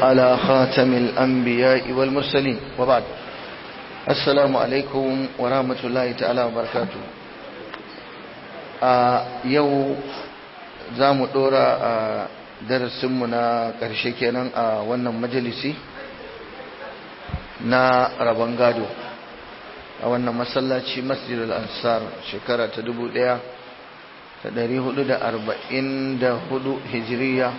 على خاتم الأنبياء والمرسلين وبعد السلام عليكم ورحمة الله تعالى وبركاته yau za mu ɗora a darasinmu na ƙarshe kenan a wannan majalisi na rabon gado a wannan masallaci masjidul ansar shekara ta dubu ɗaya ta ɗari hudu da arba'in da hudu hijiriya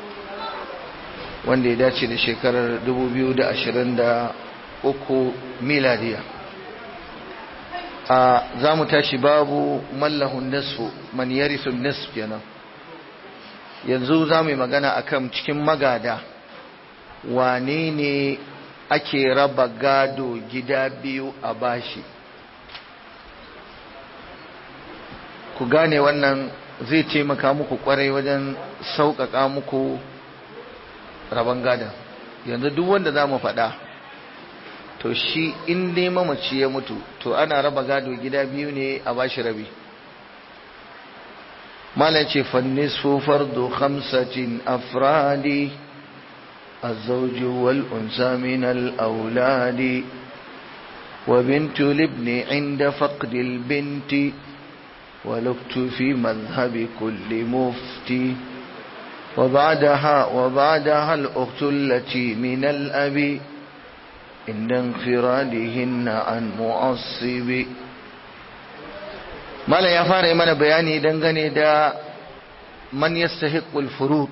wanda ya dace da shekarar dubu biyu da ashirin da uku miladiya a za mu tashi babu mallahun nisfu man yarisun nisf kenan yanzu za mu yi magana akan cikin magada wane ne ake raba gado gida biyu a bashi ku gane wannan zai taimaka muku kwarai wajen sauƙaƙa muku rabon gadon yanzu duk wanda za mu faɗa to shi in dai mamaci ya mutu to ana raba gado gida biyu ne a bashi rabi malam ce fannisfu fardu khamsatin afradi الزوج والأنثى من الأولاد وبنت الابن عند فقد البنت ولقت في مذهب كل مفتي وبعدها وبعدها الأخت التي من الأب عند انفرادهن عن معصب ما لا يفار من بياني دنغني دا من يستحق الفروض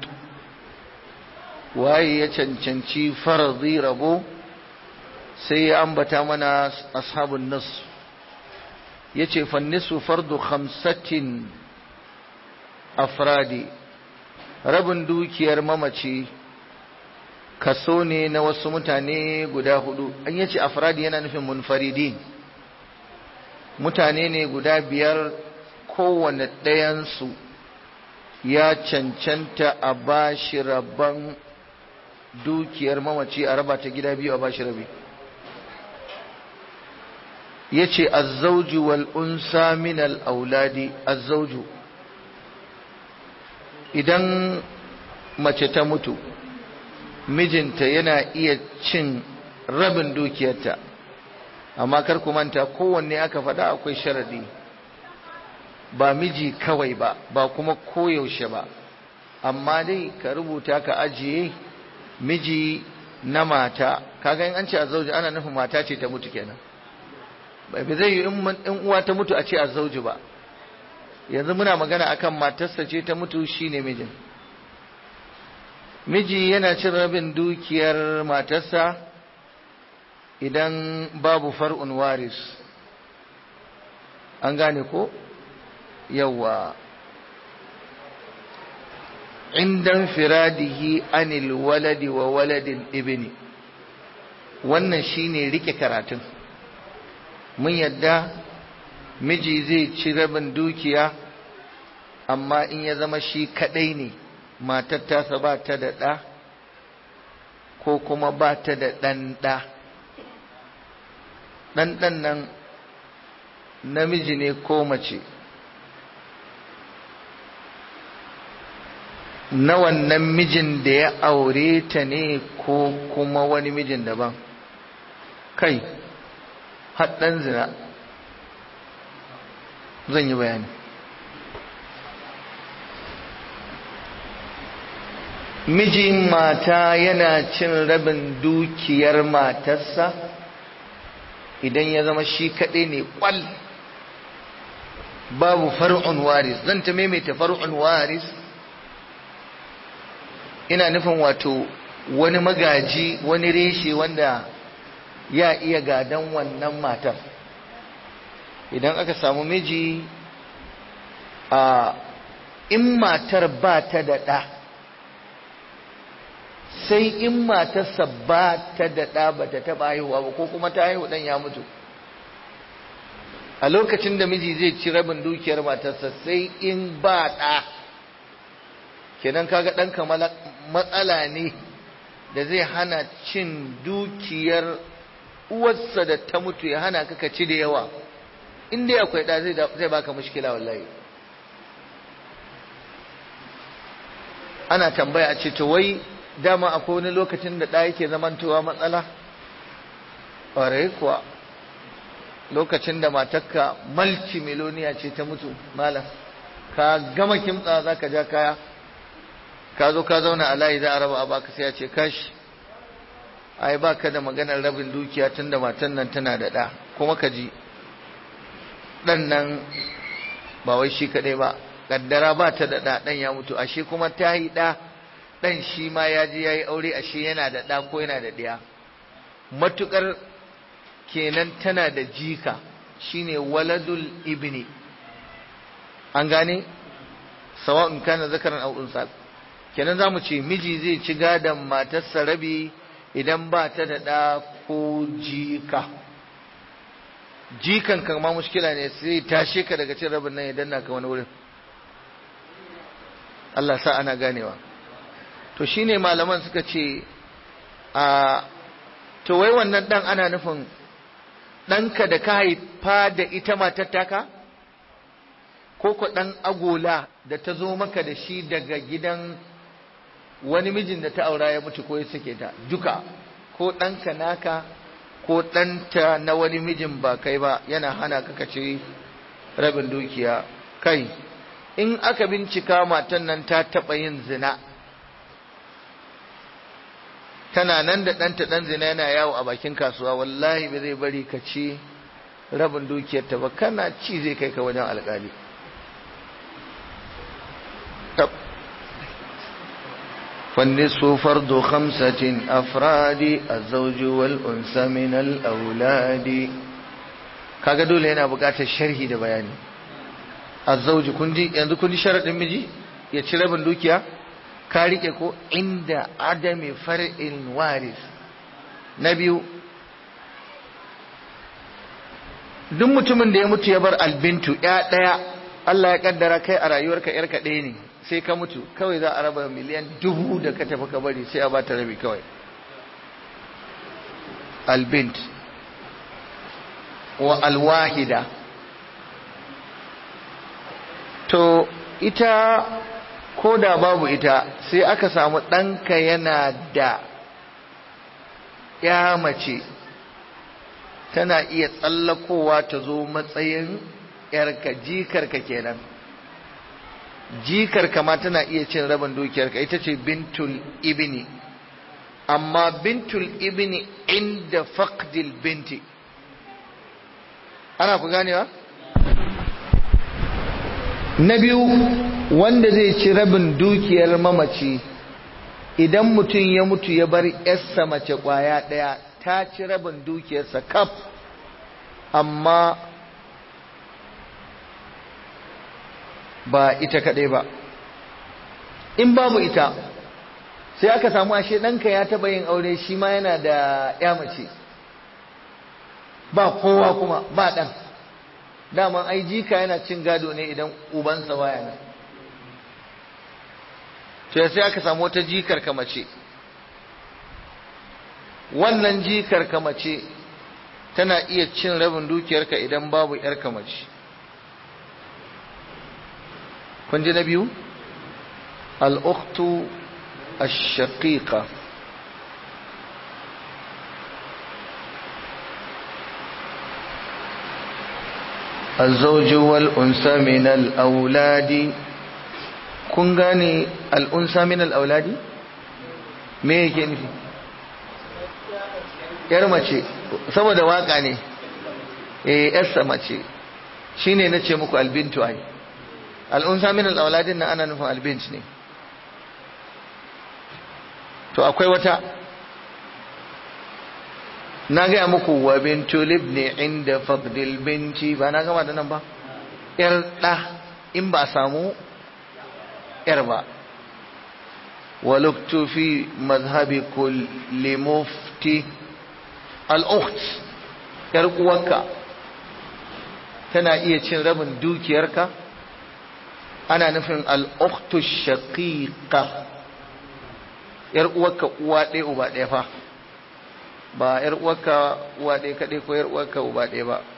waye ya cancanci farzi rabo sai ya ambata mana ashabun nas yace fannisu fardu khamsatin afradi rabin dukiyar mamaci kaso ne na wasu mutane guda hudu an yace afradi yana nufin munfaridin mutane ne guda biyar kowane ɗayansu ya cancanta a bashi rabon dukiyar mamaci a raba ta gida biyu a bashi rabi yace azzauju wal unsa min al auladi azzauju idan mace ta mutu mijinta yana iya cin rabin dukiyarta amma kar ku manta kowanne aka faɗa akwai sharadi ba miji kawai ba ba kuma koyaushe ba amma dai ka rubuta ka ajiye miji na mata kaga in an ce azzauji ana nufin mata ce ta mutu kenan bai zai yi in uwa ta mutu a ce azzauji ba yanzu muna magana akan matarsa ce ta mutu shine mijin miji yana cin rabin dukiyar matarsa idan babu far'un waris an gane ko yawa indan firadihi anil waladi wa waladin ibni wannan shine rike karatun mun yadda miji zai ci rabin dukiya amma in ya zama shi kadai ne matar tasa ba ta da ɗa ko kuma ba ta da ɗan ɗa ɗan ɗan nan namiji ne ko mace na wannan mijin da ya aure ta ne ko kuma wani mijin daban kai haɗɗan zina zan yi bayani mijin mata yana cin rabin dukiyar matarsa idan ya zama shi kaɗai ne ƙwal babu far'un waris zan ta maimaita far'un waris ina nufin wato wani magaji wani reshe wanda ya iya gadon wannan matar idan aka samu miji a in matar ba ta da ɗa sai in matarsa ba ta da ɗa ba ta taɓa haihuwa ba ko kuma ta haihu ɗan ya mutu a lokacin da miji zai ci rabin dukiyar matarsa sai in ba ɗa kenan kaga ɗanka matsala ne da zai hana cin dukiyar uwarsa da ta mutu ya hana ka ci da yawa in dai akwai ɗa zai baka mushkila wallahi ana tambaya a ce to wai dama akwai wani lokacin da ɗa yake zamantowa matsala ƙwarai kuwa lokacin da matakka malci miloniya ce ta mutu malam ka gama kimtsa za ka ja kaya ka zo ka zauna a layi za a raba a baka sai ya ce kashi ai ba ka da maganar rabin dukiya tun da matan nan tana da ɗa kuma ka ji ɗan nan ba wai shi kaɗai ba ƙaddara ba ta da ɗa ɗan ya mutu ashe kuma ta yi ɗa ɗan shi ma ya je ya yi aure ashe yana da ɗa ko yana da ɗiya matuƙar kenan tana da jika shine waladul ibni an gane sawa'un kana zakaran aw unsa kenan zamu ce miji zai ci gadon matarsa rabi idan ba ta da ɗa ko jika jikan kan ma mushkila ne sai tashe ka daga cin rabin nan ya danna ka wani wurin Allah sa ana ganewa to shine malaman suka ce a to wai wannan dan ana nufin ɗanka da ka haifa da ita matar taka ko ko ɗan agola da ta zo maka da shi daga gidan wani mijin da ta aura ya mutu ko ya sake ta duka ko ɗanka naka ko ɗanta na wani mijin ba kai ba yana hana ka kace rabin dukiya kai in aka bincika matan nan ta taɓa yin zina tana nan da ɗanta ɗan zina yana yawo a bakin kasuwa wallahi ba zai bari ka ci rabin dukiyarta ba kana ci zai kai ka wajen alƙali فالنصف فرض خمسة أفراد الزوج والأنثى من الأولاد kaga dole yana buƙatar sharhi da bayani azzauji kun ji yanzu kun ji sharadin miji ya ci rabin dukiya ka rike ko inda adami far'in waris na biyu duk mutumin da ya mutu ya bar albintu ya ɗaya Allah ya kaddara kai a rayuwarka yarka ɗaya ne sai ka mutu kawai za a raba miliyan dubu da ka tafi ka bari sai a bata rabi kawai albint wa alwahida to ita ko da babu ita sai aka samu ɗanka yana da ya mace tana iya tsallakowa ta zo matsayin yarka jikarka kenan jikarka ma tana iya cin rabin dukiyarka ita ce bintul ibni amma bintul ibni inda faqdil binti ana ku ganewa na biyu wanda zai ci rabin dukiyar mamaci idan mutum ya mutu ya bar yarsa mace kwaya ɗaya ta ci rabin dukiyarsa kaf amma ba ita kaɗai ba in babu ita sai aka samu ashe ɗanka ya taɓa yin aure shi ma yana da ya mace ba kowa kuma ba ɗan daman ai jika yana cin gado ne idan ubansa baya nan to sai aka samu wata jikar ka mace wannan jikar ka mace tana iya cin rabin dukiyarka idan babu yarka mace kun ji na biyu al'uktu ash-shaqiqa الزوج والأنثى من الأولاد kun gane al'unsa min al'auladi? me yake nufi? ‘yar mace saboda waka ne eh ‘yarsa mace shi ne na ce muku albintu ai al'unsa min al'auladin na ana nufin albint ne to akwai wata na gaya muku wa bintu libni inda fadlil binti ba na gama da nan ba ‘yar ɗa in ba samu ‘yar ba waluktu fi mazhabi kulli mufti al'ukt ‘yar uwarka tana iya cin rabin dukiyarka ana nufin al'uktu shaqiqa ‘yar uwarka uwa ɗaya uba ɗaya fa ba ‘yar uwarka uwa ɗaya kaɗai ko ‘yar uwarka uba ɗaya ba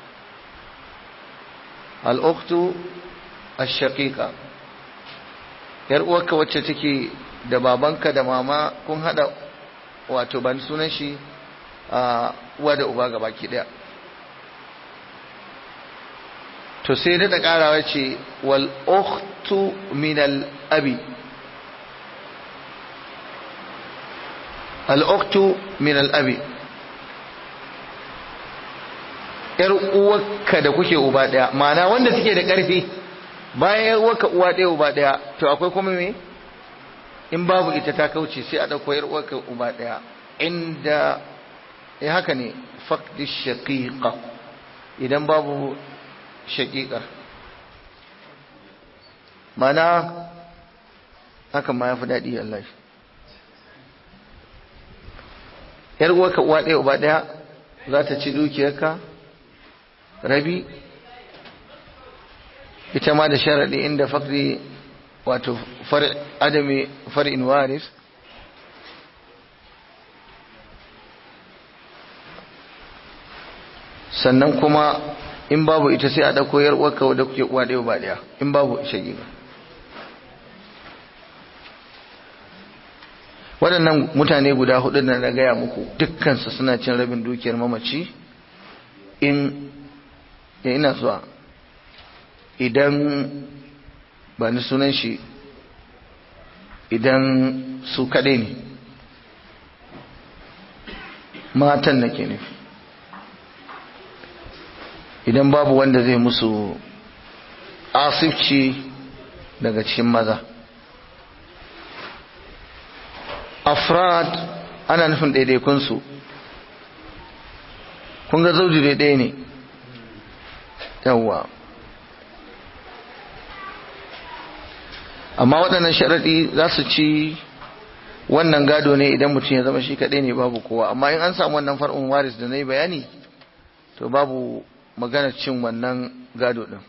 al'uktu a shaqiqa ‘yar uwarka wacce take da babanka da mama kun hada wato ban sunan shi a uwa da uba gaba ki daya to sai da karawa ce wal ukhtu min al abi al ukhtu min al abi yar uwarka da kuke uba daya ma'ana wanda take da karfi bayan yar uwarka uwa daya uba daya to akwai kuma me in babu ita ta kauce sai a dauko yar uwarka uba daya inda eh haka ne faqdi shaqiqa idan babu shaqiqa mana haka ma yafi dadi Allah yar uwarka uwa daya uba daya za ta ci dukiyarka rabi ita ma da sharadi inda faqdi wato far adami far'in waris sannan kuma in babu ita sai a dauko yar uwarka wadda kuke uwa ɗaya ba ɗaya in babu shagiga waɗannan mutane guda hudu da na gaya muku dukkansu suna cin rabin dukiyar mamaci in ya ina zuwa idan ba ni sunan shi idan su kaɗai ne matan na ke nufi idan babu wanda zai musu asifci daga cikin maza afrad ana nufin ɗaiɗaikunsu kun ga zauji daidai ne yawwa amma waɗannan sharaɗi za su ci wannan gado ne idan mutum ya zama shi kaɗai ne babu kowa amma in an samu wannan far'un waris da na yi bayani to babu maganar cin wannan gado ɗin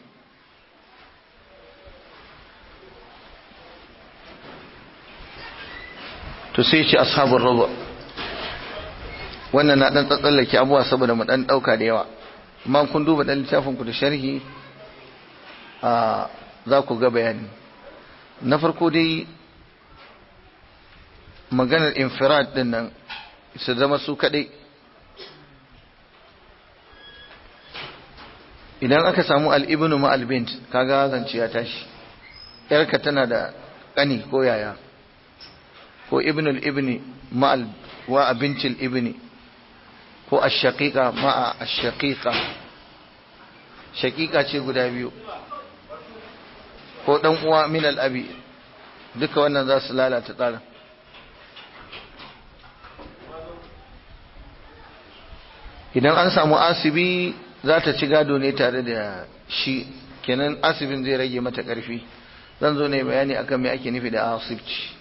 to sai ce ashabun raba wannan na ɗan tsatsallake abuwa saboda mu ɗan ɗauka da yawa amma kun duba ɗan littafinku da sharhi a za ku ga bayani na farko dai maganar infirad din nan su zama su kadai idan aka samu al'ibinu ma albint kaga zance ya tashi yarka tana da ƙani ko yaya ko ibnul ibni ma wa abincin ibni ko ashaqiqa ma ashaqiqa shaqiqa ce guda biyu ko dan uwa min al-abi duka wannan za su lalata tsarin idan an samu asibi za ta ci gado ne tare da shi kenan asibin zai rage mata ƙarfi zan zo ne bayani akan me ake nufi da asibci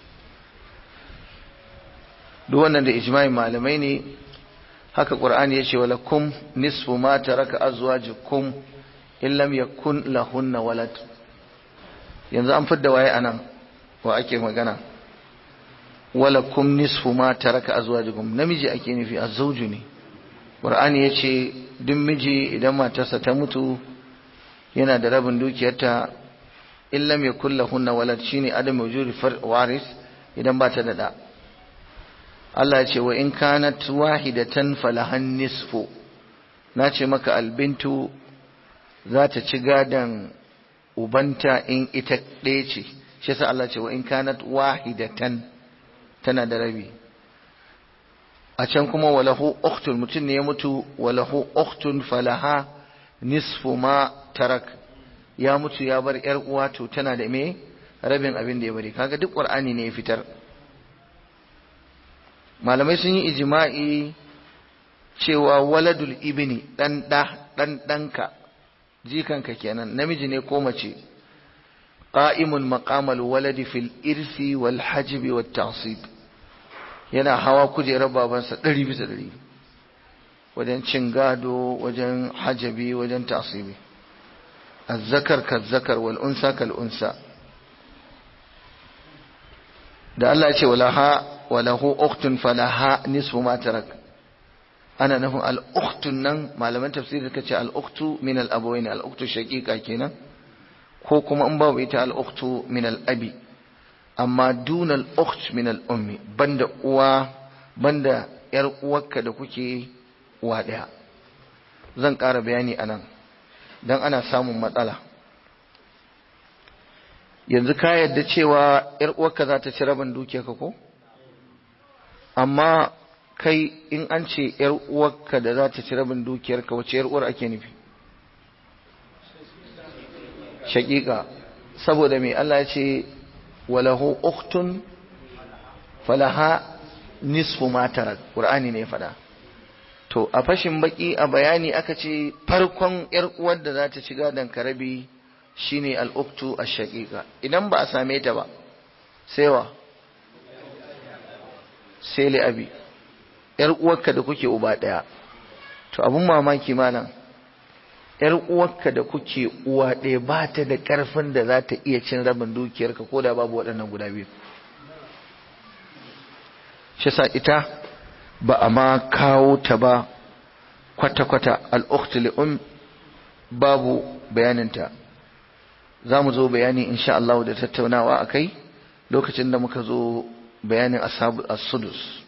duk wannan da ijma'in malamai ne haka qur'ani yace wala kum nisfu ma taraka azwajukum in lam yakun lahunna walad yanzu an fidda waye anan wa ake magana wala kum nisfu ma taraka azwajukum namiji ake nufi azwaju ne qur'ani yace duk miji idan matarsa ta mutu yana da rabin dukiyarta in lam yakul lahunna walad shine adam wujudi waris idan ba ta da da Allah ya ce wa in kanat wahidatan falahan nisfu na ce maka albintu za ta ci gadan ubanta in ita ɗaya ce shi yasa Allah ce wa in kanat wahidatan tana da rabi a can kuma walahu ukhtun mutum ne ya mutu walahu ukhtun falaha nisfu ma tarak ya mutu ya bar yar uwa to tana da me rabin abin da ya bari kaga duk qur'ani ne ya fitar malamai sun yi ijma'i cewa waladul ibni dan da dan danka jikanka kenan namiji ne ko mace qa'imun maqamal waladi fil irsi wal hajbi wat ta'sib yana hawa kujerar babansa ɗari bisa ɗari wajen cin gado wajen hajabi wajen ta'sibi azzakar kazzakar wal unsa kal unsa da Allah ya ce walaha walahu ukhtun falaha nisfu ma tarak ana nufin al ukhtun nan malaman tafsiri suka ce al ukhtu min al abawain al ukhtu shaqiqa kenan ko kuma in babu ita al ukhtu min al abi amma dunal ukht min al ummi banda uwa banda yar uwarka da kuke uwa daya zan ƙara bayani anan dan ana samun matsala yanzu ka yadda cewa yar uwarka za ta ci rabin dukiyarka ko amma kai in an ce yar uwarka da za ta ci rabin dukiyarka wace yar uwar ake nufi shaƙiƙa saboda mai Allah ya ce walahu uktun falaha nisfu matarak ƙur'ani ne faɗa to a fashin baki a bayani aka ce farkon yar uwar da za ta ci gadon karabi shine al'uktu a shaƙiƙa idan ba a same ta ba sai wa sai li'abi yar uwarka da kuke uba ɗaya to abun mamaki malam ‘yar uwarka da kuke uwa ɗaya ba ta da ƙarfin da za ta iya cin rabin dukiyarka ko da babu waɗannan guda biyu. Shi sa ita ba a ma kawo ta ba kwata-kwata al'uktili'un babu bayaninta. Za mu zo bayani insha Allah da tattaunawa a kai lokacin da muka zo bayanin as-sudus.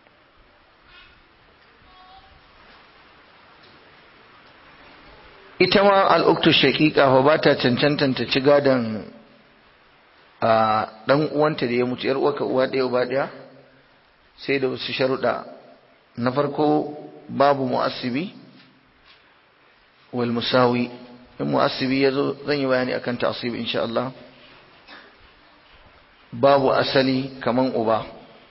ita ma al'uktu shaƙiƙa fa ba ta cancantanta ci gadon a ɗan uwanta da ya mutu ‘yar uwaka uwa ɗaya uba ɗaya sai da wasu sharuɗa na farko babu mu'assibi wal musawi in mu'assibi ya zo zan yi bayani akan ta'asib insha Allah babu asali kaman uba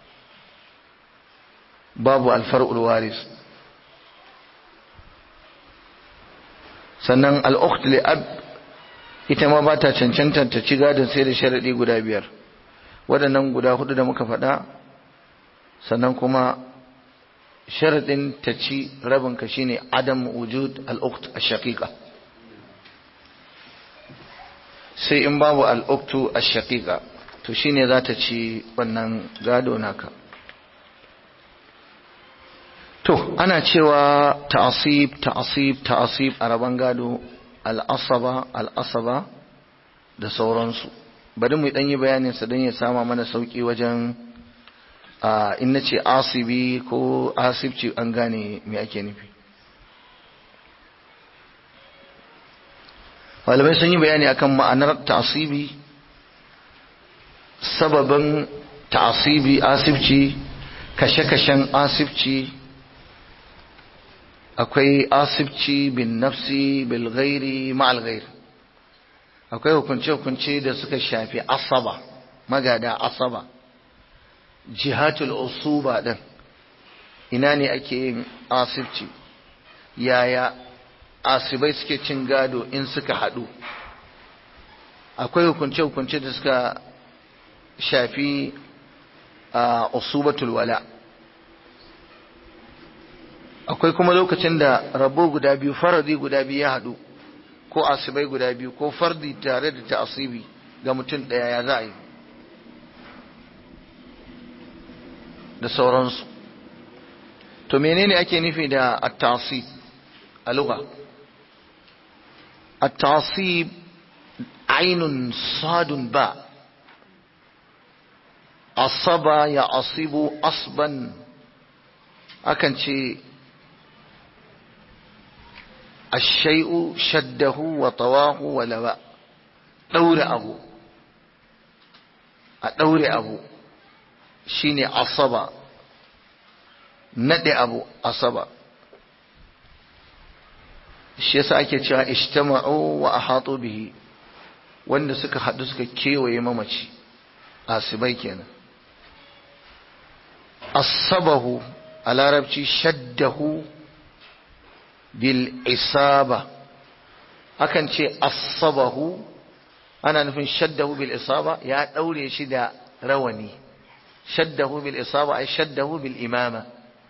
babu alfar'ul waris sannan al'ukht li'ab ita ma ba ta cancanta ta ci gadon sai da sharaɗi guda biyar waɗannan guda hudu da muka faɗa sannan kuma sharaɗin ta ci rabinka shine adam wujud al'ukht a shaƙiƙa sai in babu al'uktu a shaƙiƙa to shine za ta ci wannan gado naka To, ana cewa ta'asib, ta'asib, ta'asib a rabon gado al'asaba, al'asaba da sauransu. Bari mu ɗan yi bayaninsa don ya sama mana sauƙi wajen in na ce asibi ko asibci an gane me ake nufi. Malamai sun yi bayani akan ma'anar ta'asibi, sababin ta'asibi, asibci, kashe-kashen asibci, akwai asibci bin nafsi bil ghairi ma'al ghair akwai hukunce-hukunce da suka shafi asaba magada asaba jihatul usuba din ina ne ake yin asibci yaya asibai suke cin gado in suka haɗu akwai hukunce-hukunce da suka shafi a usubatul wala' akwai kuma lokacin da rabo guda biyu faradi guda biyu ya haɗu ko asibai guda biyu ko fardi tare da ta'asibi ga mutum ɗaya ya za a yi da sauransu to menene ake nufi da at-ta'sib a lugha at-ta'sib ainun sadun ba asaba ya asibu asban akan ce الشيء شده وطواه ولواء دور أبو أدور أبو شيني عصبة ندي أبو عصبة shi yasa ake cewa ijtama'u wa ahatu bihi wanda suka hadu suka kewaye mamaci asibai kenan asabahu a larabci shaddahu bil isaba akan ce asabahu ana nufin shaddahu bil isaba ya daure shi da rawani shaddahu bil isaba ay shaddahu bil imama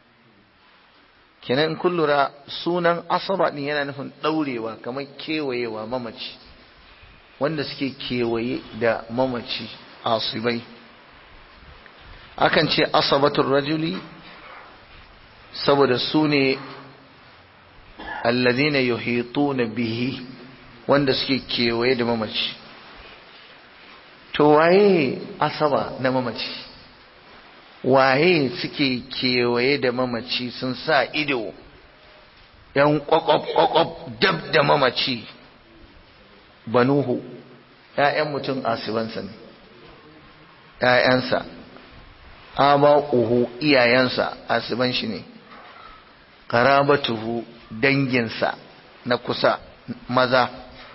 kenan kun lura sunan asaba din yana nufin daurewa kamar kewayewa mamaci wanda suke kewaye da mamaci asibai akan ce asabatul rajuli saboda su ne alladhina yuhituna bihi wanda suke kewaye da mamaci to waye asaba na mamaci waye suke kewaye da mamaci sun sa ido yan kwakwab-kwakwab dab da mamaci banuhu ‘ya'yan mutum asibansa ne ‘ya'yansa aba uhu iyayensa asiban shi ne karabatuhu danginsa na kusa maza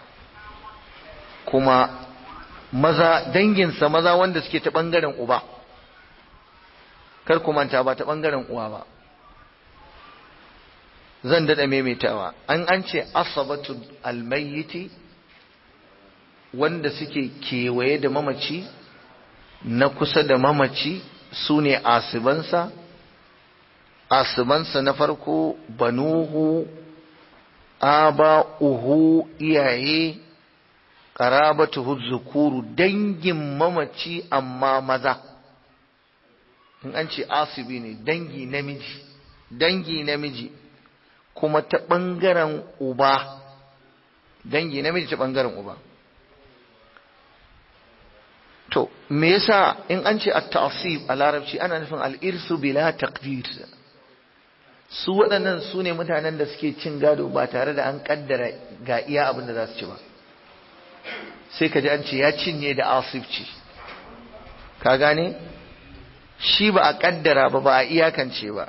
kuma maza danginsa maza wanda suke ta ɓangaren uba kar ku manta ba ta ɓangaren uwa ba zan daɗa maimaitawa an an ce asabatu almayyiti wanda suke kewaye da mamaci na kusa da mamaci su ne asibansa asibansa na farko banuhu aba'uhu iyaye qarabatuhu zukuru dangin mamaci amma maza in an ce asibi ne dangi namiji dangi namiji kuma ta ɓangaren uba dangi namiji ta ɓangaren uba to me yasa in an ce at-ta'sib a larabci ana nufin al-irsu bila taqdir su waɗannan su ne mutanen da suke cin gado ba tare da an kaddara ga iya abin da za su ci ba sai ka ji an ce ya cinye da asibci ka gane shi ba a kaddara ba ba a iyakance ba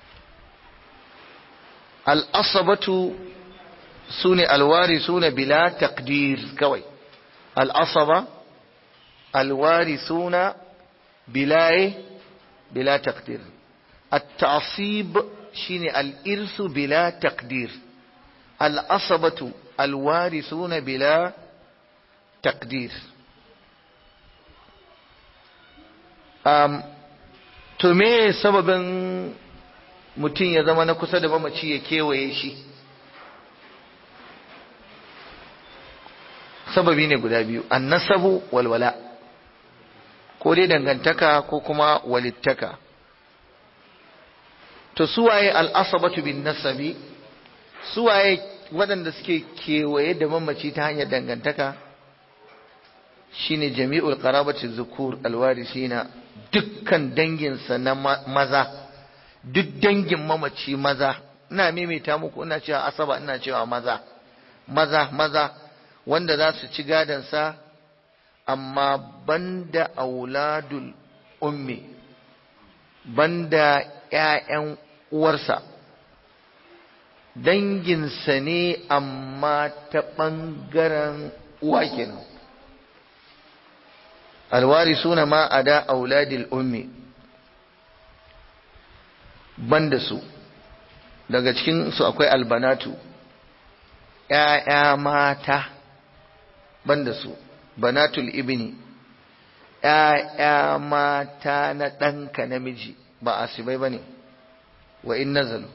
al'asabatu su ne alwari su ne bila takdir kawai al'asaba alwari suna bilaye bila takdir التعصيب شيني الإرث بلا تقدير الأصبة الوارثون بلا تقدير um, to me sababin mutum ya zama na kusa da mamaci ya kewaye shi sababi ne guda biyu annasabu walwala ko dai dangantaka ko kuma walittaka to suwaye al'asabatu bin nasabi suwaye waɗanda suke kewaye da mamaci ta hanyar dangantaka shine jami'ul qarabati zukur alwarisina dukkan danginsa na maza duk dangin mamaci maza ina maimaita muku ina cewa asaba ina cewa maza maza maza wanda za su ci gadansa amma banda auladul ummi banda ‘ya'yan uwarsa danginsa ne amma ta ɓangaren uwa kenan alwari suna ma a da auladil ummi banda su daga cikinsu akwai albanatu ‘ya'ya mata banda su banatul ibni ‘ya'ya mata na ɗanka namiji ba asibai ba ne wa in nazalu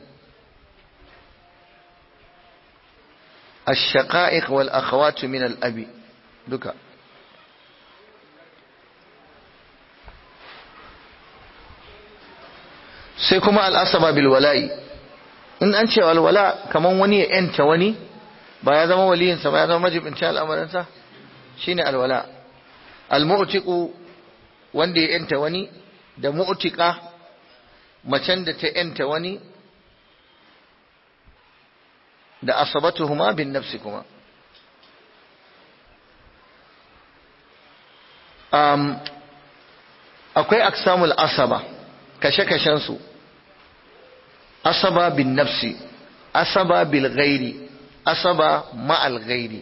الشقائق والأخوات من الأب duka sai kuma al'asaba bil wala'i in an ce alwala kaman wani ya yanta wani ba ya zama waliyinsa ba ya zama majibinci al'amarinsa shine alwala al-mu'tiqu wanda ya yanta wani da mu'tiqa macen da ta yanta wani da asabatuhuma bin nafsi kuma um, akwai aksamul asaba kashe-kashensu asaba bin nafsi asaba bil ghairi asaba ma'al ghairi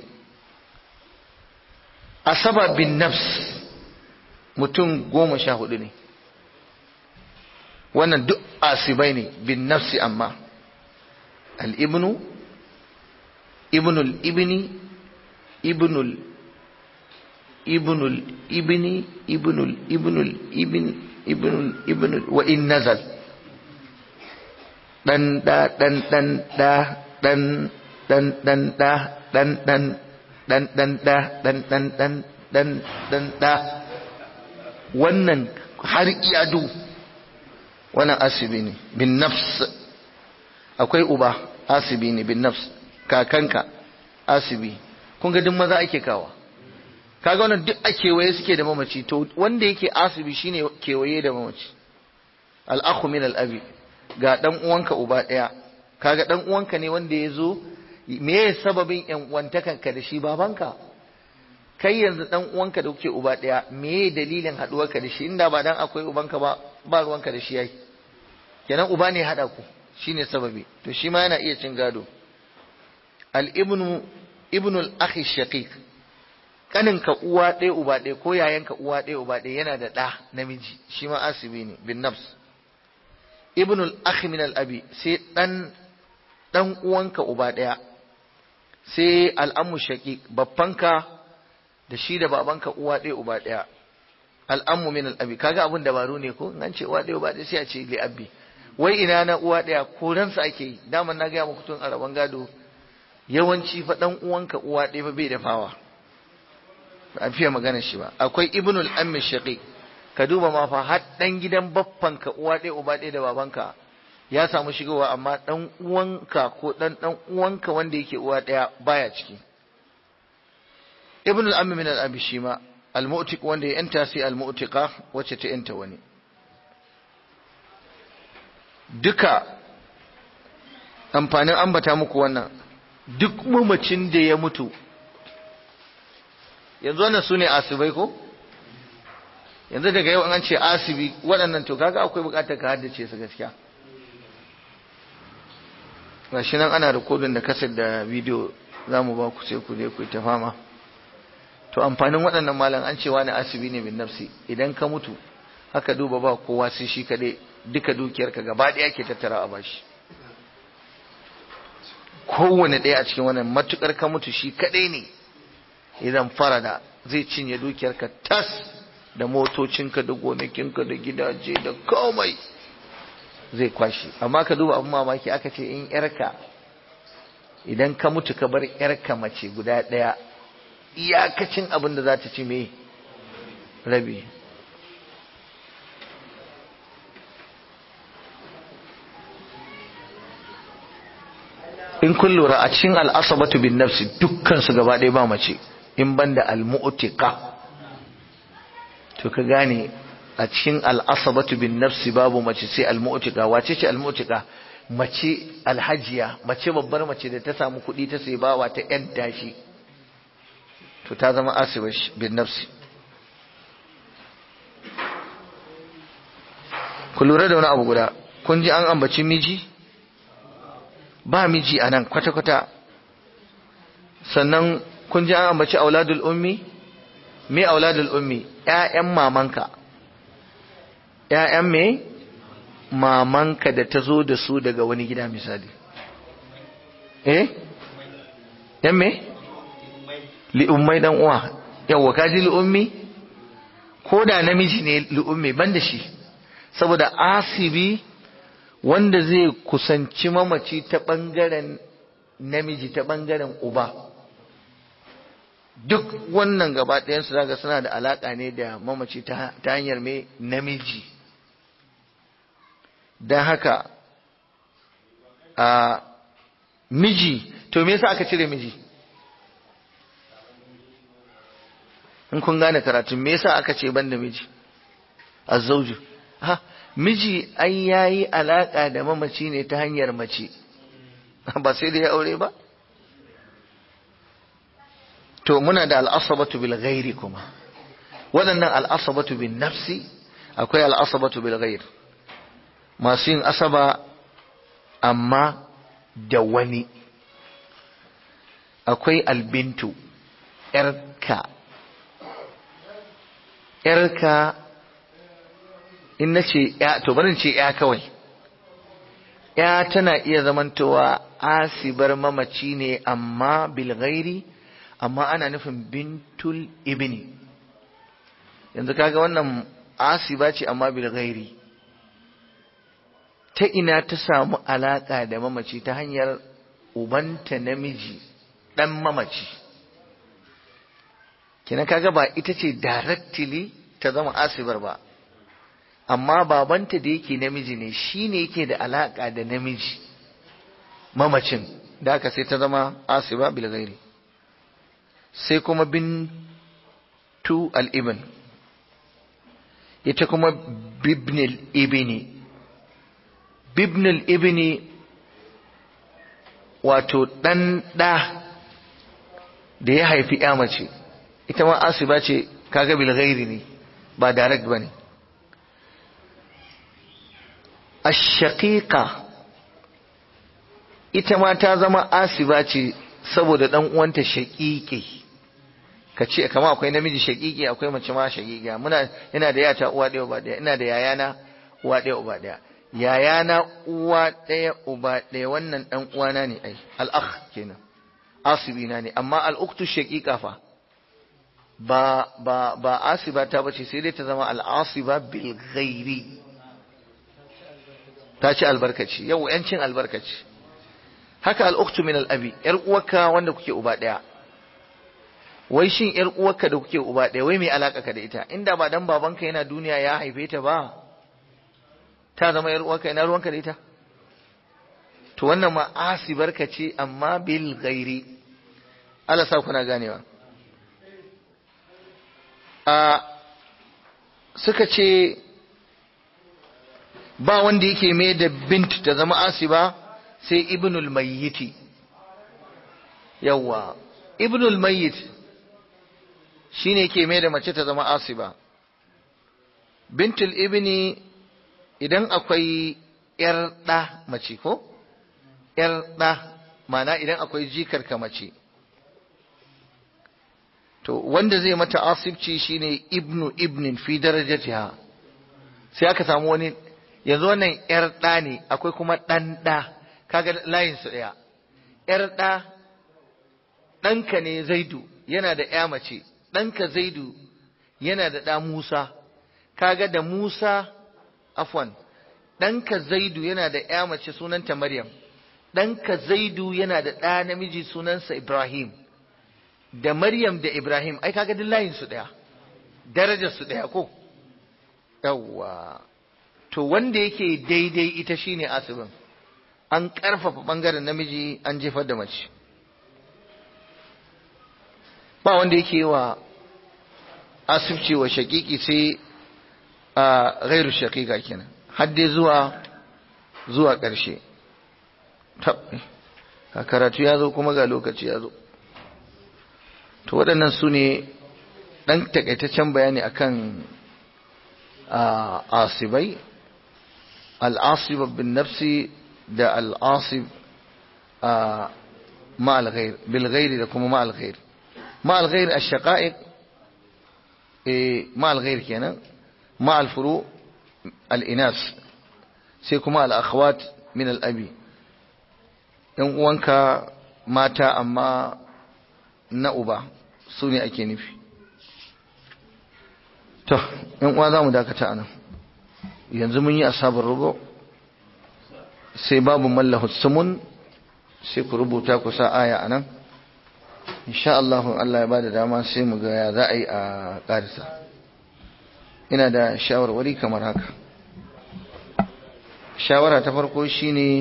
asaba bin nafs mutum goma sha hudu ne wannan duk asibai ne bin nafsi amma al-ibnu ibnul ibni ibnul ibnul ibni ibnul ibnul ibni ibnul ibnul wa in nazal dan da dan dan da dan dan dan da dan dan dan dan da dan dan dan dan dan da wannan har iyadu wannan asibi ne bin nafs akwai uba asibi ne bin nafs kakanka asibi kun ga duk maza ake kawa kaga wannan duk a kewaye suke da mamaci to wanda yake asibi shine kewaye da mamaci al-akhu min al-abi ga dan uwanka uba daya kaga dan uwanka ne wanda ya zo me sababin yan uwantakanka da shi babanka kai yanzu dan uwanka da kuke uba daya me dalilin haduwarka da shi inda ba dan akwai ubanka ba ba ruwanka da shi yayi kenan uba ne hada ku shine sababi to shi ma yana iya cin gado al ibnu ibnu al akhi shaqiq kaninka uwa ɗaya uba ɗaya ko yayanka uwa ɗaya uba ɗaya yana da ɗa namiji shi ma asibi ne bin nafs ibnu al akhi min al abi sai dan dan uwanka uba ɗaya sai al ammu shaqiq babbanka da shi da babanka uwa ɗaya uba ɗaya al'ammu min al'abi kaga abin dabaru ne ko an ce uwa ɗaya uba ɗaya sai a ce li abbi wai ina na uwa ɗaya koransa ake yi daman na gaya muku tun a rabon gado yawanci fa ɗan uwanka uwa ɗaya fa bai dafawa ba a fiye magana shi ba akwai ibnul ammi shaqiq ka duba ma fa har ɗan gidan baffanka uwa ɗaya uba ɗaya da babanka ya samu shigowa amma ɗan uwanka ko ɗan ɗan uwanka wanda yake uwa ɗaya baya ciki ibn al-ammi min al-abi shima al-mu'tiq wanda ya yanta sai al-mu'tiqa wacce ta yanta wani duka amfanin ambata muku wannan duk mamacin da ya mutu yanzu wannan su ne asibai ko yanzu daga yau an ce asibi waɗannan to kaga akwai buƙatar ka haddace su gaskiya gashi nan ana rikodin da kasar da bidiyo za mu ba ku sai ku je ku ta fama to amfanin waɗannan malam an ce wani asibi ne bin nafsi idan ka mutu haka duba ba kowa sai shi kaɗai duka dukiyarka gaba ɗaya ke tattara a bashi kowane ɗaya a cikin wannan matukar ka mutu shi kaɗai ne idan farada zai cinye dukiyarka tas da motocinka da gonakinka da gidaje da komai zai kwashi amma ka duba abin mamaki aka ce in yarka idan ka mutu ka bar yarka mace guda ɗaya iyakacin abin da za ta ci me rabi in kun lura a cikin al'asabatu bin nafsi dukkan su gaba ɗaya ba mace in banda al-mu'tiqa to ka gane a cikin al'asabatu bin nafsi babu mace sai al-mu'tiqa wace ce al-mu'tiqa mace alhajiya mace babbar mace da ta samu kuɗi ta sai bawa ta yan tashi to ta zama asibar bin nafsi ku lura da wani abu guda kun ji an ambaci miji ba miji a nan kwata-kwata sannan kun ji an ambaci auladul ummi me auladul ummi ƴaƴan mamanka ƴaƴan me mamanka da ta zo da su daga wani gida misali eh ƴan me li'ummai dan uwa yawa kaji li'ummi ko da namiji ne li'ummi ban da shi saboda asibi wanda zai kusanci mamaci ta ɓangaren namiji ta ɓangaren uba duk wannan gaba ɗayansu zaga suna da alaƙa ne da mamaci ta hanyar mai namiji don haka a miji to me yasa aka cire miji in kun gane karatun me yasa aka ce ban da miji azzauju ha miji ai yayi alaka da mamaci ne ta hanyar mace ba sai da ya aure ba to muna da al'asabatu bil ghairi kuma waɗannan al'asabatu bin nafsi akwai al'asabatu bil ghair masu yin asaba amma da wani akwai albintu ‘yarka ‘yarka in na ce ‘ya to barin ce ‘ya kawai ‘ya tana iya zamantowa asibar mamaci ne amma bilgairi amma ana nufin bintul ibni yanzu kaga wannan asiba ce amma bilgairi ta ina ta samu alaka da mamaci ta hanyar ubanta namiji dan mamaci kina kaga ba ita ce directly ta zama asibar ba amma babanta da yake namiji ne shine yake da alaka da namiji mamacin da aka sai ta zama asiba bil ghairi sai kuma bin uktu al-ibn ita kuma bibnil ibni bibnil ibni wato ɗan ɗa da ya haifi ya mace ita ma asiba ce kaga bil ghairi ne ba direct bane ash-shaqiqa ita ma ta zama asiba ce saboda dan uwanta shaqiqi kace kamar akwai namiji shaqiqi akwai mace ma shaqiqiya muna ina da yata uwa ɗaya uba ɗaya ina da yayana uwa ɗaya uba ɗaya yayana uwa ɗaya uba ɗaya wannan dan uwana ne ai al-akh kenan asibina ne amma al-uktu shaqiqa fa ba ba ba asiba ta bace sai dai ta zama al-asiba bil ghairi ta ci albarkaci yau yancin albarkaci haka al-uktu min al-abi yar uwarka wanda kuke uba ɗaya wai shin yar uwarka da kuke uba ɗaya wai me alaka ka da ita inda ba dan babanka yana duniya ya haife ta ba ta zama yar uwarka ina ruwanka da ita to wannan ma asibarka ce amma bil ghairi Allah sa kuna ganewa a suka ce ba wanda yake mai da bint ta zama asiba sai ibnul mayyiti yawa ibnul mayyit shine yake mai da mace ta zama asiba bintul ibni idan akwai yar ɗa mace ko yar ɗa mana idan akwai jikar ka mace to wanda zai mata asibci shine ibnu ibnin fi darajatiha sai aka samu wani yanzu wannan yar ɗa ne akwai kuma ɗan ɗa kaga layin su ɗaya yar ɗa ɗanka ne zaidu yana da ya mace ɗanka zaidu yana da ɗa musa kaga da musa afwan ɗanka zaidu yana da ya mace sunanta maryam ɗanka zaidu yana da ɗa namiji sunansa ibrahim da maryam da ibrahim ai kaga duk layin su ɗaya darajar su ɗaya ko yawwa to wanda yake daidai ita shine asibin an ƙarfafa ɓangaren namiji an jefar da mace ba wanda yake wa asibci wa shakiki sai a gairu shakika kenan har dai zuwa zuwa ƙarshe ka karatu ya zo kuma ga lokaci ya zo to waɗannan su ne ɗan takaitaccen bayani akan asibai al'asib bin nafsi da al'asib ma al-ghair bil ghairi da kuma ma al-ghair ma al-ghair ash-shaqa'iq ma al-ghair kenan ma al-furu al-inas sai kuma al-akhwat min al-abi yan uwanka mata amma na uba su ne ake nufi to yan uwa za mu dakata anan yanzu mun yi asabar rubo sai babu mallahu sumun sai ku rubuta ku sa aya anan insha Allah Allah ya bada dama sai mu ga ya za a yi a karisa ina da shawarwari kamar haka shawara ta farko shine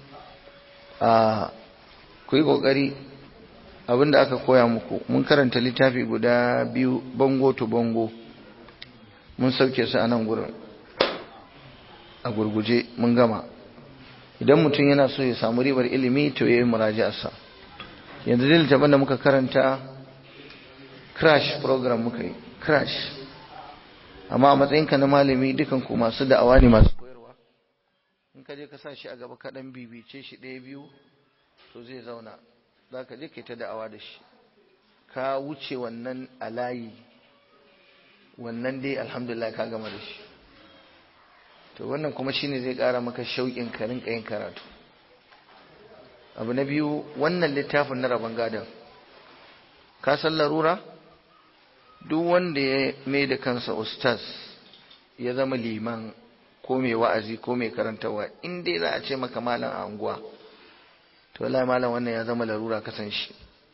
a ku yi kokari abinda aka koya muku mun karanta littafi guda biyu bango to bango mun sauke su a nan gurin a gurguje mun gama idan mutum yana so ya samu ribar ilimi to ya yi muraji'arsa yanzu dai littafin da muka karanta crash program muka yi crash amma a matsayinka na malami dukan ku masu da'awa ne masu koyarwa in ka je ka sa shi a gaba kaɗan bibice shi ɗaya biyu to zai zauna za ka je ka ta da'awa da shi ka wuce wannan a layi wannan dai alhamdulillah ka gama da shi to wannan kuma shine zai ƙara maka shauƙin ka rinka yin karatu abu na biyu wannan littafin na rabon gadon ka san larura duk wanda ya mai da kansa ustaz ya zama liman ko mai wa'azi ko mai karantarwa in dai za a ce maka malam a unguwa to wallahi malam wannan ya zama larura kasan shi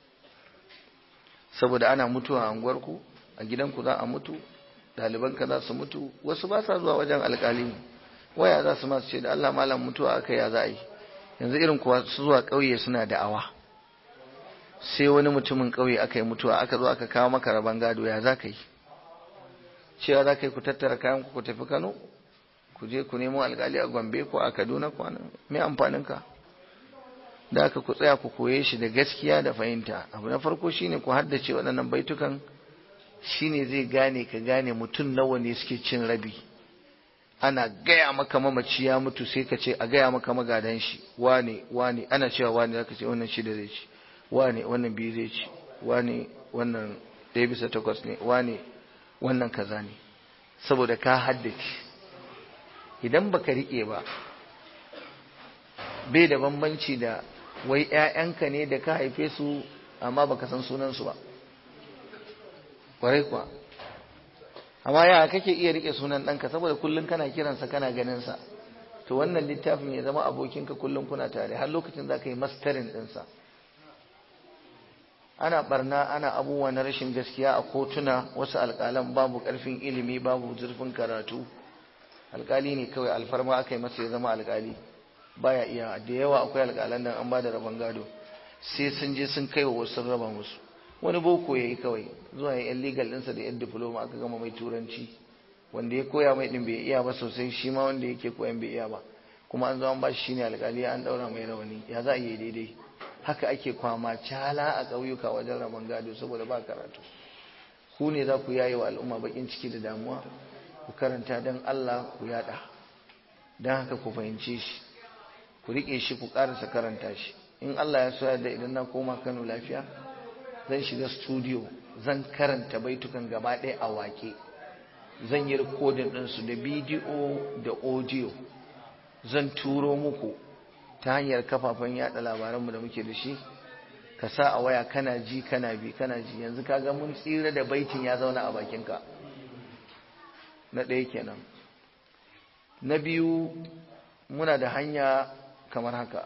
saboda ana mutuwa a unguwarku a gidanku za a mutu ɗalibanka za su mutu wasu ba sa zuwa wajen alƙali waya za su masu ce da Allah malam mutuwa aka ya za a yi yanzu irin kuwa su zuwa ƙauye suna da'awa sai wani mutumin ƙauye aka yi mutuwa aka zo aka kawo maka rabon gado ya za ka yi cewa za ka yi ku tattara kayan ku tafi kano ku je ku nemo alkali a gombe ko a kaduna kwanan mai amfaninka da aka ku tsaya ku koye shi da gaskiya da fahimta abu na farko shine ku haddace waɗannan baitukan shine zai gane ka gane mutum nawa ne suke cin rabi ana gaya maka mamaci ya mutu sai ka ce a gaya maka magadan shi wane wane ana cewa wane zaka ce wannan shida zai ci wane wannan biyu zai ci wane wannan ɗaya bisa takwas ne wane wannan kaza ne saboda ka haddace idan baka riƙe ba bai da bambanci da wai ‘ya'yanka ne da ka haife su amma baka san sunansu ba ƙwarai kuwa amma ya kake iya rike sunan ɗanka saboda kullum kana kiransa kana ganinsa to wannan littafin ya zama abokinka kullum kuna tare har lokacin za ka yi mastarin ɗinsa ana barna ana abubuwa na rashin gaskiya a kotuna wasu alƙalan babu ƙarfin ilimi babu zurfin karatu alƙali ne kawai alfarma aka yi masa ya zama alƙali baya iya da yawa akwai alƙalan nan an ba da rabon gado sai sun je sun kai wa wasu raba musu wani boko ya yi kawai zuwa ya yan legal ɗinsa da yan diploma aka gama mai turanci wanda ya koya mai ɗin bai iya ba sosai shi ma wanda yake koyan bai iya ba kuma an zo an ba shi shine alƙali an ɗaura mai rawani ya za a yi daidai haka ake kwama cala a ƙauyuka wajen rabon gado saboda ba karatu ku ne za ku yaye wa al'umma bakin ciki da damuwa ku karanta don Allah ku yada don haka ku fahimce shi ku riƙe shi ku ƙarasa karanta shi in Allah ya so da idan na koma Kano lafiya zan shiga studio zan karanta baitukan gaba ɗaya a wake zan yi rikodin ɗinsu da bidiyo da audio zan turo muku ta hanyar kafafen yada labaranmu da muke da shi ka sa a waya kana ji kana bi kana ji yanzu kaga mun tsira da baitin ya zauna a bakinka na ɗaya kenan na biyu muna da hanya kamar haka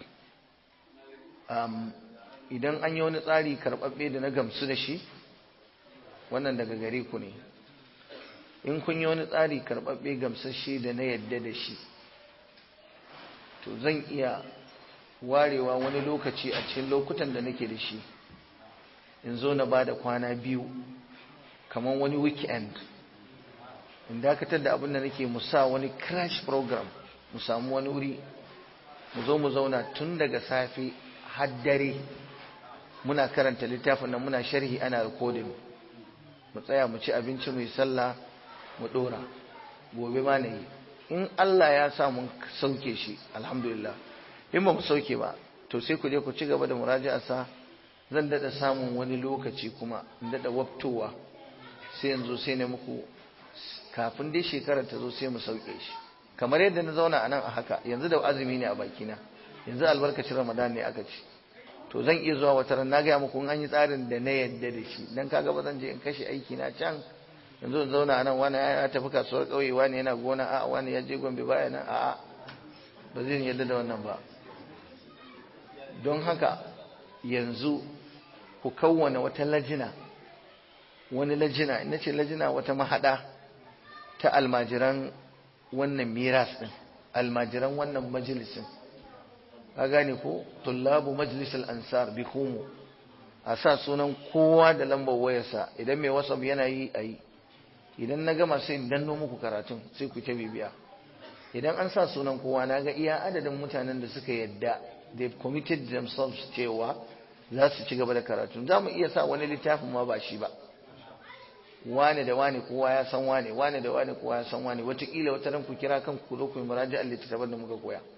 idan an yi wani tsari karɓaɓɓe da na gamsu da shi wannan daga gare ku ne in kun yi wani tsari karɓaɓɓe gamsashe da na yadda da shi to zan iya warewa wani lokaci a cikin lokutan da nake da shi in zo na ba da kwana biyu kamar wani weekend in dakatar da abin da nake musa wani crash program mu samu wani wuri mu zo mu zauna tun daga safe har dare muna karanta littafin nan muna sharhi ana recording mu tsaya mu ci abinci mu yi sallah mu dora gobe ma na yi in Allah ya sa mun sauke shi alhamdulillah in ba mu sauke ba to sai ku je ku ci gaba da muraja'a sa zan dada samun wani lokaci kuma in dada waftowa sai yanzu sai ne muku kafin dai shekarar ta zo sai mu sauke shi kamar yadda na zauna a nan a haka yanzu da azumi ne a bakina yanzu albarkacin ramadan ne aka ci to zan iya zuwa wata ran na gaya muku in an yi tsarin da na yadda da shi dan kaga ba zan je in kashe aiki na can yanzu in zauna a nan wani ya tafi kasuwar ƙauye wani yana gona a wani ya je gombe baya nan a'a ba zai yadda da wannan ba don haka yanzu ku kawwana wata lajina wani lajina ina ce lajina wata mahada ta almajiran wannan miras din almajiran wannan majalisin ka gane ko tullabu majlisal ansar bi kumu a sa sunan kowa da lambar wayarsa idan mai whatsapp yana yi a yi idan na gama sai in danno muku karatun sai ku ta bibiya idan an sa sunan kowa na ga iya adadin mutanen da suka yadda they committed themselves cewa za su ci gaba da karatun za mu iya sa wani littafin ma ba shi ba wane da wane kowa ya san wane wane da wane kowa ya san wane wataƙila wata ran ku kira kan ku zo ku yi muraja littattafan da muka koya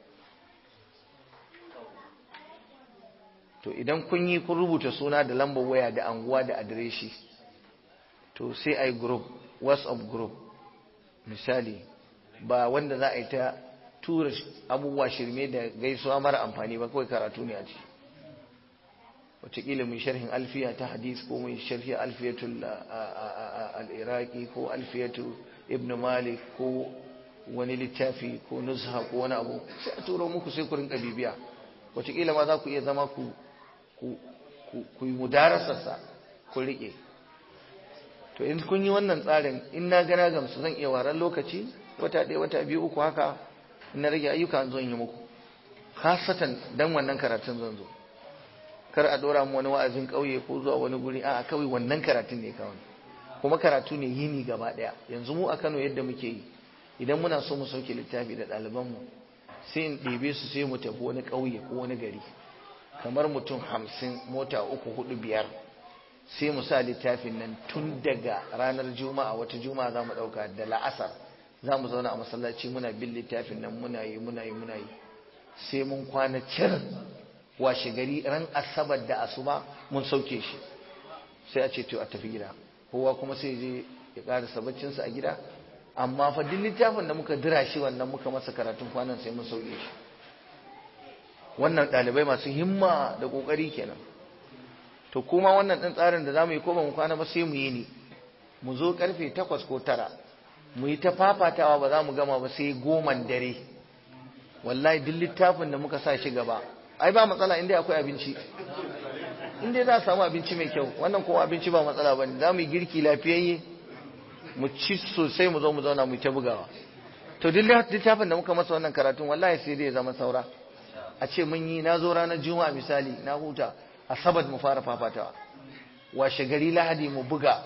to idan kun yi kun rubuta suna da lambar waya da anguwa da adireshi to sai a yi group whatsapp group misali ba wanda za a yi ta tura abubuwa shirme da gaisuwa mara amfani ba kawai karatu ne a ci wataƙila mai sharhin alfiya ta hadis ko mai sharhi alfiyatul al'iraki ko alfiyatu ibn malik ko wani littafi ko nuzha ko wani abu sai a turo muku sai ku rinka bibiya wataƙila ma za ku iya zama ku ku yi mudarasarsa ku riƙe to in kun yi wannan tsarin in na gana gamsu zan iya waran lokaci wata ɗaya wata biyu uku haka in na rage ayyuka zan yi muku hasatan dan wannan karatun zan zo kar a dora mu wani wa'azin ƙauye ko zuwa wani guri a kawai wannan karatun ne kawai kuma karatu ne yini gaba ɗaya yanzu mu a Kano yadda muke yi idan muna so mu sauke littafi da ɗalibanmu sai in ɗebe su sai mu tafi wani ƙauye ko wani gari kamar mutum hamsin mota uku hudu biyar sai mu sa littafin nan tun daga ranar juma'a wata juma'a za mu ɗauka da la'asar za mu zauna a masallaci muna bin littafin nan muna yi muna yi muna yi sai mun kwana cir washe gari ran asabar da asuba mun sauke shi sai a ce to a tafi gida kowa kuma sai je ya ƙarasa baccinsa a gida amma fa duk littafin da muka dira shi wannan muka masa karatun kwanan sai mun sauke shi wannan ɗalibai masu himma da ƙoƙari kenan to kuma wannan ɗin tsarin da za mu yi ko ba mu kwana ba sai mu yi ni mu zo ƙarfe takwas ko tara mu yi ta fafatawa ba za mu gama ba sai goman dare wallahi duk littafin da muka sa shi gaba ai ba matsala inda akwai abinci inda za a samu abinci mai kyau wannan kuma abinci ba matsala ba ne za mu yi girki lafiyayye mu ci sosai mu zo mu zauna mu ta bugawa to duk littafin da muka masa wannan karatun wallahi sai dai zama saura a ce mun yi na zo ranar juma'a misali na huta asabar mu fara fafatawa washe gari lahadi mu buga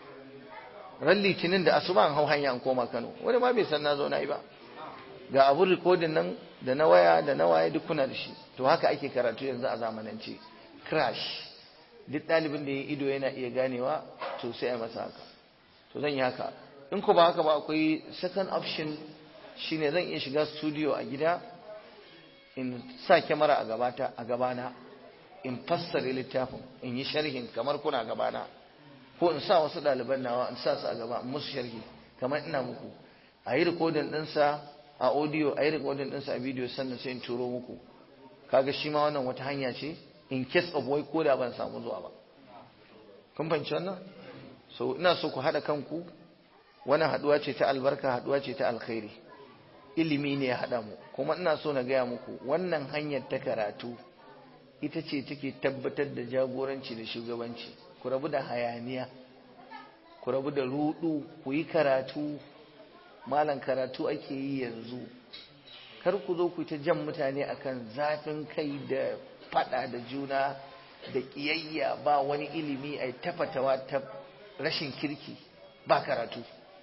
ran litinin da asuba an hau hanya an koma kano wani ma bai san na zo na yi ba ga abun rikodin nan da na waya da na waye duk kuna da shi to haka ake karatu yanzu a zamanance crash duk ɗalibin da ya ido yana iya ganewa to sai a masa haka to zan yi haka in ko ba haka ba akwai second option shine zan iya shiga studio a gida in sa kyamara a gabata a gabana in fassare littafin in yi sharhin kamar kuna gabana ko in sa wasu ɗaliban nawa in sa su a gaba in musu sharhi kamar ina muku a yi rikodin ɗinsa a audio a yi rikodin ɗinsa a video sannan sai in turo muku kaga shi ma wannan wata hanya ce in case of wai ko da ban samu zuwa ba kun fahimci wannan so ina so ku haɗa kanku wannan haɗuwa ce ta albarka haɗuwa ce ta alkhairi ilimi ne ya haɗa mu kuma ina so na gaya muku wannan hanyar ta karatu ita ce take tabbatar da jagoranci da shugabanci ku rabu da hayaniya ku rabu da rudu ku yi karatu malan karatu ake yi yanzu kar ku zo ku ta jan mutane akan zafin kai da fada da juna da kiyayya ba wani ilimi a tafatawa ta rashin kirki ba karatu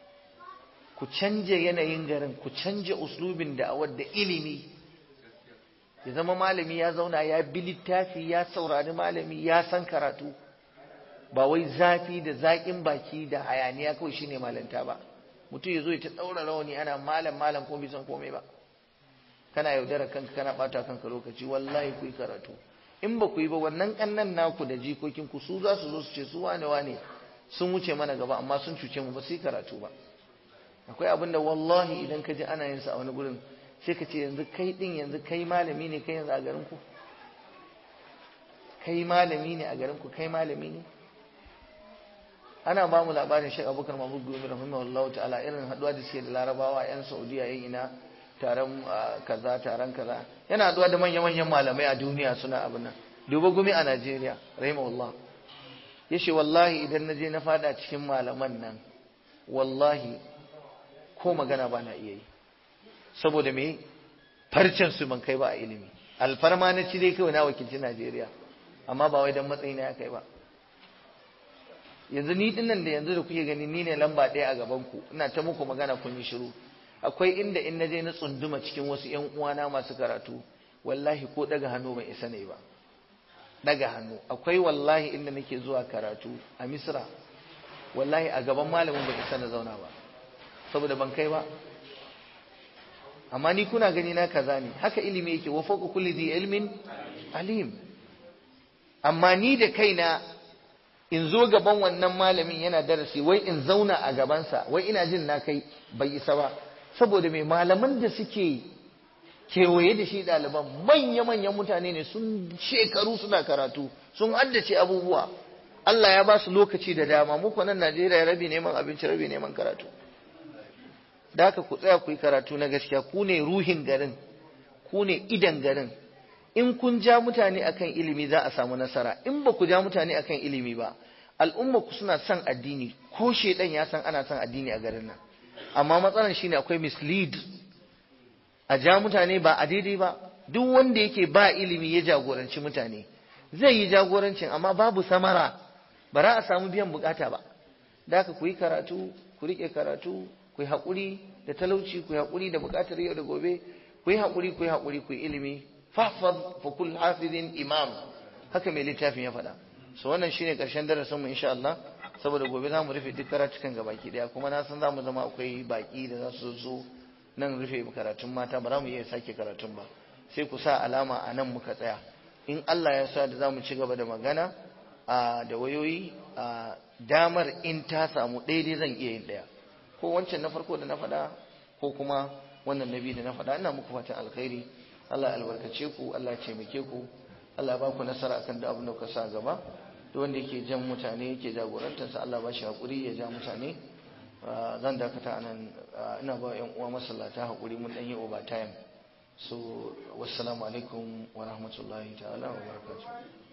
ku canje yanayin garin ku canje uslubin da'awar da ilimi ya zama malami ya zauna ya bi littafi ya saurari malami ya san karatu ba wai zafi da zaƙin baki da hayaniya kawai shine malanta ba mutum ya zo ya ta ɗaura rawani ana malam malam ko bai san komai ba kana yaudara kanka kana ɓata kanka lokaci wallahi ku yi karatu in ba ku yi ba wannan ƙannan naku da jikokin ku su za su zo su ce su wane wane sun wuce mana gaba amma sun cuce mu ba su yi karatu ba akwai abin da wallahi idan ka ji ana yin sa a wani gurin sai ka ce yanzu kai din yanzu kai malami ne kai yanzu a garin ku kai malami ne a garin ku kai malami ne ana ba mu labarin Sheikh Abubakar Mahmud Gumi rahimahullahu ta'ala irin haduwa da suke da Larabawa yan Saudiya yan ina taron kaza taron kaza yana haduwa da manyan manyan malamai a duniya suna abin nan duba gumi a Najeriya rahimahullah yace wallahi idan na je na fada cikin malaman nan wallahi ko magana ba na iya yi saboda me farcen su ban kai ba a ilimi alfarma na ci dai kawai na wakilci Najeriya amma ba wai dan matsayi na ya kai ba yanzu ni dinnan da yanzu da kuke gani ni ne lamba ɗaya a gaban ku ina ta muku magana kun yi shiru akwai inda in naje na tsunduma cikin wasu ƴan uwana masu karatu wallahi ko daga hannu ban isa ne ba daga hannu akwai wallahi inda nake zuwa karatu a Misra wallahi a gaban malamin ban isa na zauna ba saboda ban kai ba amma ni kuna gani na kaza ne haka ilimi yake wa fawqa kulli dhi ilmin alim amma ni da kaina in zo gaban wannan malamin yana darasi wai in zauna a gabansa wai ina jin na kai bai isa ba saboda mai malaman da suke kewaye da shi ɗaliban manya-manyan mutane ne sun shekaru suna karatu sun haddace abubuwa Allah ya ba su lokaci da dama muku nan Najeriya rabi neman abinci rabi neman karatu da haka ku tsaya ku yi karatu na gaskiya ku ne ruhin garin ku ne idan garin in kun ja mutane akan ilimi za a samu nasara in ba ku ja mutane akan ilimi ba al'umma ku suna son addini ko shedan ya san ana son addini a garin nan amma matsalar shine akwai mislead a ja mutane ba a daidai ba duk wanda yake ba ilimi ya jagoranci mutane zai yi jagorancin amma babu samara ba za a samu biyan bukata ba da haka ku yi karatu ku rike karatu ku yi haƙuri da talauci ku yi haƙuri da buƙatar yau da gobe ku yi haƙuri ku yi haƙuri ku yi ilimi fahfaz fa kull hafizin imam haka mai littafin ya faɗa so wannan shine ƙarshen darasin mu insha Allah saboda gobe za mu rufe duk karatukan gabaki daya kuma na san za mu zama akwai baki da za su zo nan rufe karatun mata ba za mu iya sake karatun ba sai ku sa alama a nan muka tsaya in Allah ya sa da za mu ci gaba da magana da wayoyi damar in ta samu daidai zan iya yin ɗaya ko wancan na farko da na faɗa ko kuma wannan na biyu da na faɗa ina muku fatan alkhairi Allah ya albarkace ku Allah ya taimake ku Allah ya ba ku nasara akan da abin da kuka sa gaba duk wanda yake jan mutane yake jagorantarsa Allah ba shi hakuri ya ja mutane zan dakata anan ina ba yan uwa masallata hakuri mun dan yi overtime so wassalamu alaikum wa rahmatullahi ta'ala wa barakatuh